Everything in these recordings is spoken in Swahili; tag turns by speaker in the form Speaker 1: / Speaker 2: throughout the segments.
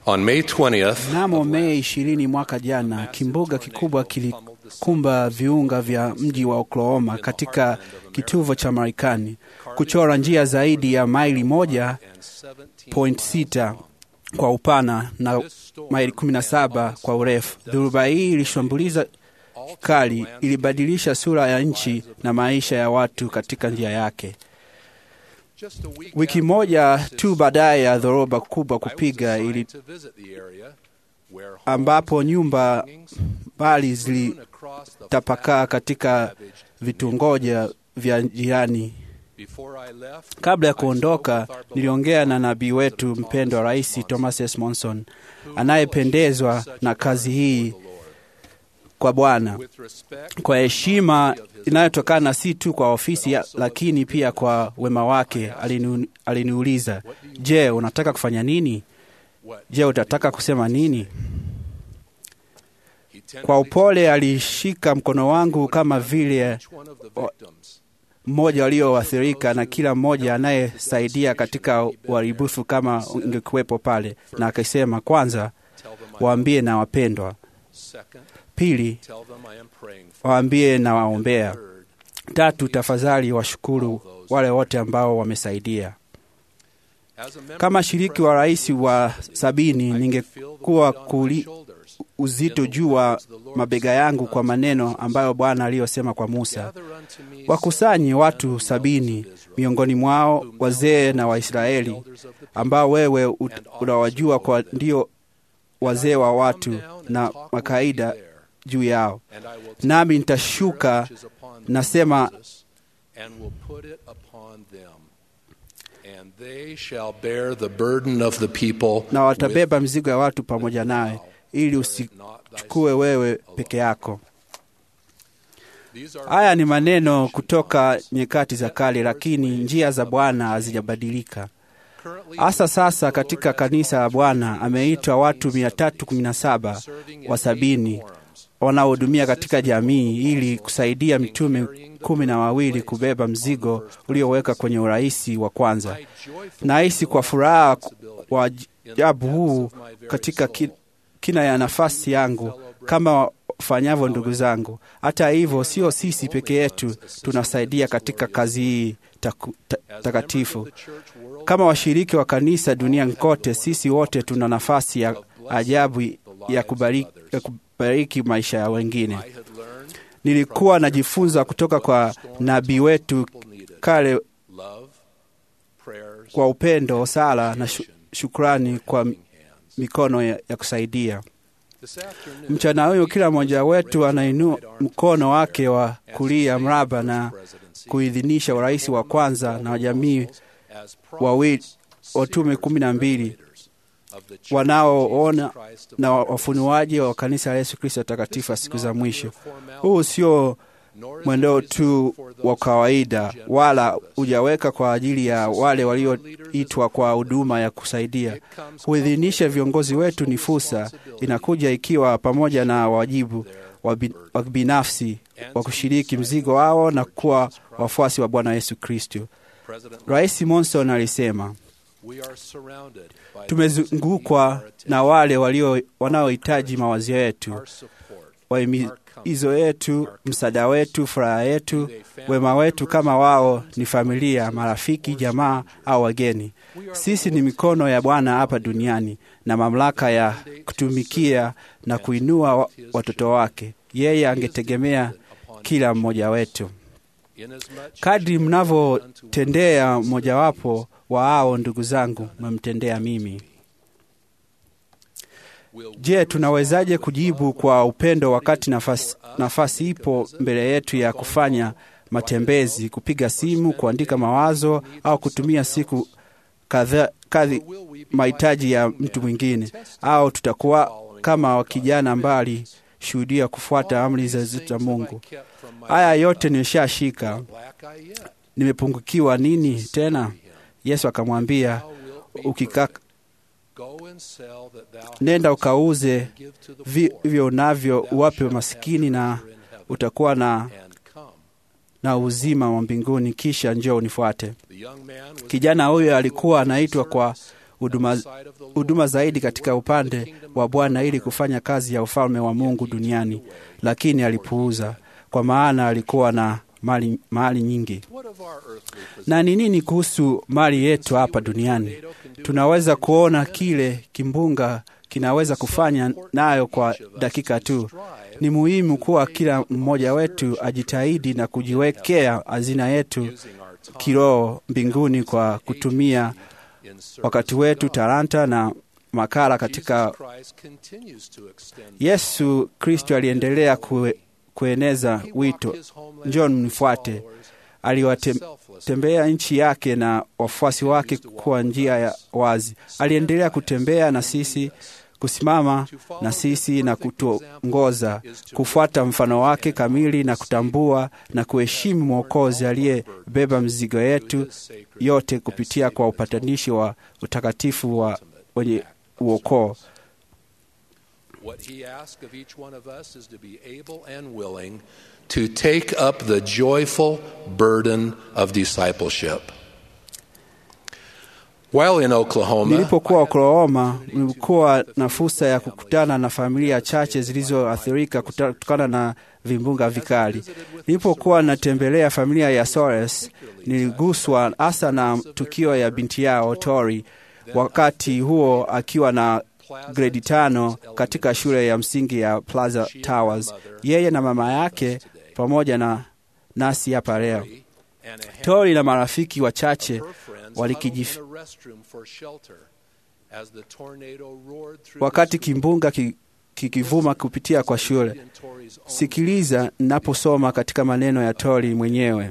Speaker 1: On May 20th,
Speaker 2: Mnamo Mei ishirini mwaka jana, kimbunga kikubwa kilikumba viunga vya mji wa Oklahoma katika kituvo cha Marekani, kuchora njia zaidi ya maili moja point sita kwa upana na maili 17 kwa urefu. Dhoruba hii ilishambuliza kali, ilibadilisha sura ya nchi na maisha ya watu katika njia yake. Wiki moja tu baadaye ya dhoruba kubwa kupiga ili ambapo nyumba mbali zilitapakaa katika vitongoja vya jirani. Kabla ya kuondoka, niliongea na nabii wetu mpendwa Rais Thomas S. Monson anayependezwa na kazi hii kwa Bwana kwa heshima inayotokana si tu kwa ofisi ya, lakini pia kwa wema wake. Alinu, aliniuliza, je, unataka kufanya nini? Je, utataka kusema nini? Kwa upole alishika mkono wangu kama vile mmoja walioathirika na kila mmoja anayesaidia katika uharibifu kama ungekuwepo pale, na akasema, kwanza waambie na wapendwa, pili waambie na waombea, tatu tafadhali washukuru wale wote ambao wamesaidia. Kama shiriki wa rais wa sabini, ningekuwa kuli uzito juu wa mabega yangu kwa maneno ambayo Bwana aliyosema kwa Musa, wakusanye watu sabini miongoni mwao wazee na Waisraeli ambao wewe unawajua kwa ndio wazee wa watu na makaida juu yao, nami nitashuka nasema na watabeba mzigo ya watu pamoja nawe ili usichukue wewe peke yako. Haya ni maneno kutoka nyakati za kale, lakini njia za Bwana hazijabadilika. Hasa sasa katika kanisa la Bwana ameitwa watu 317 wa sabini wanaohudumia katika jamii ili kusaidia mitume kumi na wawili kubeba mzigo ulioweka kwenye urahisi wa kwanza. Nahisi kwa furaha wa ajabu huu katika ki, kina ya nafasi yangu kama wafanyavyo ndugu zangu. Hata hivyo, sio sisi peke yetu tunasaidia katika kazi hii takatifu ta, kama washiriki wa kanisa duniani kote, sisi wote tuna nafasi ya ajabu ya kubariki, ya kubariki maisha ya wengine. Nilikuwa najifunza kutoka kwa nabii wetu kale kwa upendo, sala na shukrani kwa mikono ya, ya kusaidia. Mchana huyu kila mmoja wetu anainua mkono wake wa kulia mraba na kuidhinisha urais wa kwanza na wajamii wawili watume kumi na mbili wanaoona na wafunuaji wa kanisa la Yesu Kristo takatifu siku za mwisho. Huu sio mwendo tu wa kawaida, wala hujaweka kwa ajili ya wale walioitwa kwa huduma ya kusaidia. Kuidhinisha viongozi wetu ni fursa, inakuja ikiwa pamoja na wajibu wa binafsi wa kushiriki mzigo wao na kuwa wafuasi wa Bwana Yesu Kristo. Rais Monson alisema, tumezungukwa na wale walio wanaohitaji mawazo yetu, wahimizo yetu, msaada wetu, furaha yetu, wema wetu, kama wao ni familia, marafiki, jamaa au wageni. Sisi ni mikono ya Bwana hapa duniani na mamlaka ya kutumikia na kuinua watoto wake. Yeye angetegemea kila mmoja wetu. Kadri mnavyotendea mmojawapo wa hao ndugu zangu, mmemtendea mimi. Je, tunawezaje kujibu kwa upendo wakati nafasi, nafasi ipo mbele yetu ya kufanya matembezi, kupiga simu, kuandika mawazo au kutumia siku kadhaa kadhi mahitaji ya mtu mwingine? Au tutakuwa kama kijana mbali shuhudia kufuata amri za Mungu? Haya yote nimeshashika, nimepungukiwa nini tena? Yesu akamwambia, ukika nenda ukauze vivyo unavyo uwape masikini, na utakuwa na, na uzima wa mbinguni, kisha njoo unifuate. Kijana huyo alikuwa anaitwa kwa huduma huduma zaidi katika upande wa Bwana ili kufanya kazi ya ufalme wa Mungu duniani, lakini alipuuza, kwa maana alikuwa na mali, mali nyingi. Na ni nini kuhusu mali yetu hapa duniani? Tunaweza kuona kile kimbunga kinaweza kufanya nayo kwa dakika tu. Ni muhimu kuwa kila mmoja wetu ajitahidi na kujiwekea hazina yetu kiroho mbinguni kwa kutumia wakati wetu, talanta na makala katika. Yesu Kristo aliendelea kue, kueneza wito, njoo mnifuate. Aliwatembea nchi yake na wafuasi wake kwa njia ya wazi. Aliendelea kutembea na sisi, kusimama na sisi na kutuongoza kufuata mfano wake kamili na kutambua na kuheshimu Mwokozi aliyebeba mzigo yetu yote kupitia kwa upatanishi wa utakatifu wa wenye uokoo.
Speaker 1: What he asks of each one of us is to be able and willing to take up the joyful burden of discipleship. While in Oklahoma,
Speaker 2: Nilipokuwa Oklahoma, nilikuwa na fursa ya kukutana na familia chache zilizoathirika kutokana na vimbunga vikali. Nilipokuwa natembelea familia ya Soares, niliguswa hasa na tukio ya binti yao Tori, wakati huo akiwa na gredi tano katika shule ya msingi ya Plaza Towers, yeye na mama yake pamoja na nasi hapa leo. Tori na marafiki wachache walikijif... wakati kimbunga kikivuma kupitia kwa shule. Sikiliza ninaposoma katika maneno ya Tori mwenyewe.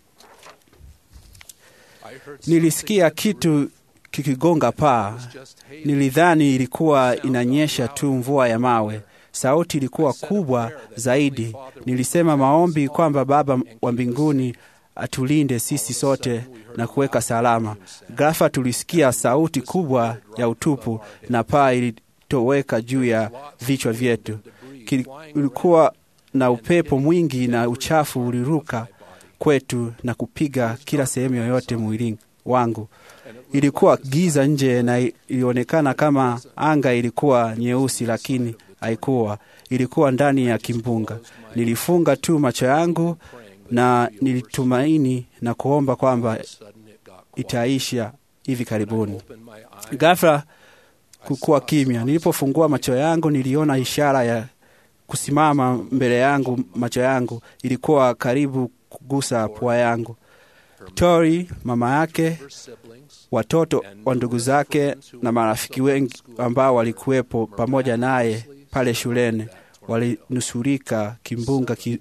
Speaker 2: Nilisikia kitu kikigonga paa. Nilidhani ilikuwa inanyesha tu mvua ya mawe. Sauti ilikuwa kubwa zaidi. Nilisema maombi kwamba Baba wa mbinguni atulinde sisi sote na kuweka salama. Ghafla tulisikia sauti kubwa ya utupu na paa ilitoweka juu ya vichwa vyetu. Kulikuwa na upepo mwingi na uchafu uliruka kwetu na kupiga kila sehemu yoyote mwilini wangu. Ilikuwa giza nje na ilionekana kama anga ilikuwa nyeusi, lakini haikuwa. Ilikuwa ndani ya kimbunga. Nilifunga tu macho yangu na nilitumaini na kuomba kwamba itaisha hivi karibuni. Ghafla kukuwa kimya. Nilipofungua macho yangu, niliona ishara ya kusimama mbele yangu. Macho yangu ilikuwa karibu kugusa pua yangu. Tori, mama yake, watoto wa ndugu zake na marafiki wengi ambao walikuwepo pamoja naye pale shuleni walinusurika kimbunga ki...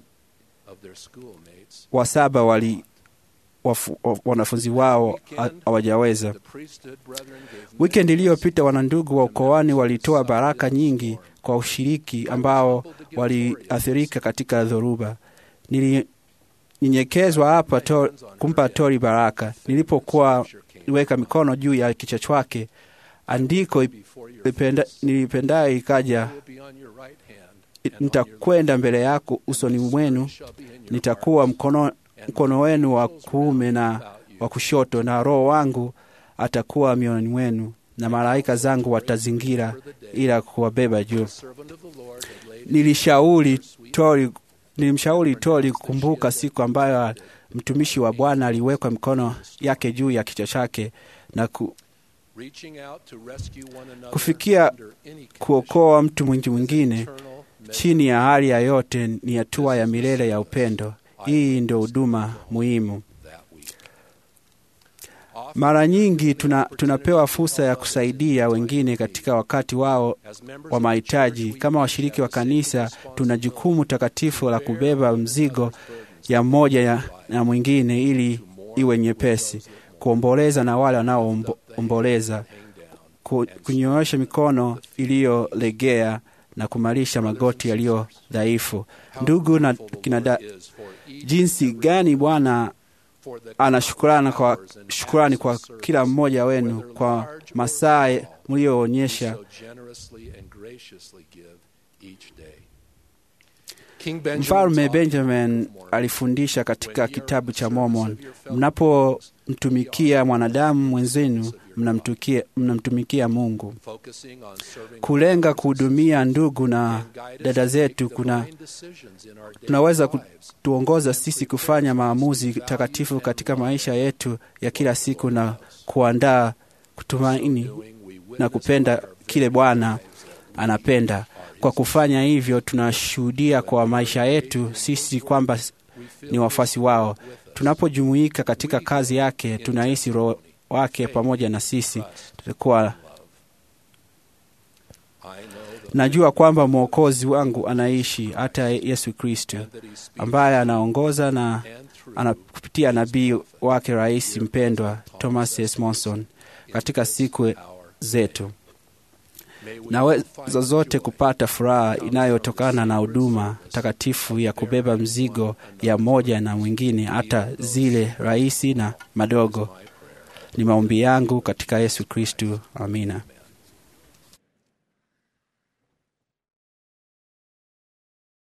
Speaker 2: wasaba wali wafu, wanafunzi wao hawajaweza. Wikendi iliyopita wanandugu wa ukoani walitoa baraka nyingi kwa ushiriki ambao waliathirika katika dhoruba. Nili nyenyekezwa hapa to, kumpa Tori baraka. Nilipokuwa niweka mikono juu ya kichwa chake, andiko nilipendayo ikaja, nitakwenda mbele yako usoni mwenu, nitakuwa mkono, mkono wenu wa kuume na wa kushoto, na Roho wangu atakuwa mioyoni mwenu, na malaika zangu watazingira ila kuwabeba juu. Nilishauri Tori Nilimshauri Tori kukumbuka siku ambayo mtumishi wa Bwana aliwekwa mikono yake juu ya kichwa chake na ku, kufikia kuokoa mtu mwingi mwingine chini ya hali ya yote ni hatua ya milele ya upendo. Hii ndio huduma muhimu. Mara nyingi tuna, tunapewa fursa ya kusaidia wengine katika wakati wao wa mahitaji. Kama washiriki wa kanisa, tuna jukumu takatifu la kubeba mzigo ya mmoja ya, ya mwingine ili iwe nyepesi, kuomboleza na wale wanaoomboleza, kunyoosha mikono iliyolegea na kumalisha magoti yaliyo dhaifu. Ndugu na kinada, jinsi gani Bwana ana shukrani kwa, shukrani kwa kila mmoja wenu kwa masaa mlioonyesha. Mfalme Benjamin alifundisha katika kitabu cha Mormon, mnapomtumikia mwanadamu mwenzenu mnamtukia- mnamtumikia Mungu.
Speaker 1: focusing on serving
Speaker 2: Kulenga kuhudumia ndugu na
Speaker 1: and guide us
Speaker 2: dada
Speaker 1: to
Speaker 2: zetu
Speaker 1: make
Speaker 2: kuna
Speaker 1: divine decisions in our daily
Speaker 2: tunaweza
Speaker 1: lives.
Speaker 2: kutuongoza sisi kufanya maamuzi takatifu katika maisha yetu ya kila siku na kuandaa kutumaini
Speaker 1: Doing, we
Speaker 2: na
Speaker 1: witness
Speaker 2: kupenda
Speaker 1: by our
Speaker 2: kile Bwana anapenda. Kwa kufanya hivyo, tunashuhudia kwa maisha yetu sisi kwamba ni wafuasi wao. Tunapojumuika katika kazi yake, tunahisi Roho wake pamoja na sisi. Tutakuwa
Speaker 1: I know that
Speaker 2: najua kwamba Mwokozi wangu anaishi, hata Yesu Kristo
Speaker 1: that he speaks
Speaker 2: ambaye anaongoza na
Speaker 1: and through
Speaker 2: ana kupitia nabii wake rais mpendwa Thomas S. Monson katika siku
Speaker 1: our
Speaker 2: zetu.
Speaker 1: May we
Speaker 2: Naweza
Speaker 1: find
Speaker 2: zote
Speaker 1: joy
Speaker 2: kupata furaha inayotokana na huduma takatifu ya kubeba mzigo ya moja na mwingine, hata zile rahisi na madogo.
Speaker 1: my prayer.
Speaker 2: Ni maombi yangu katika Yesu Kristu. Amina.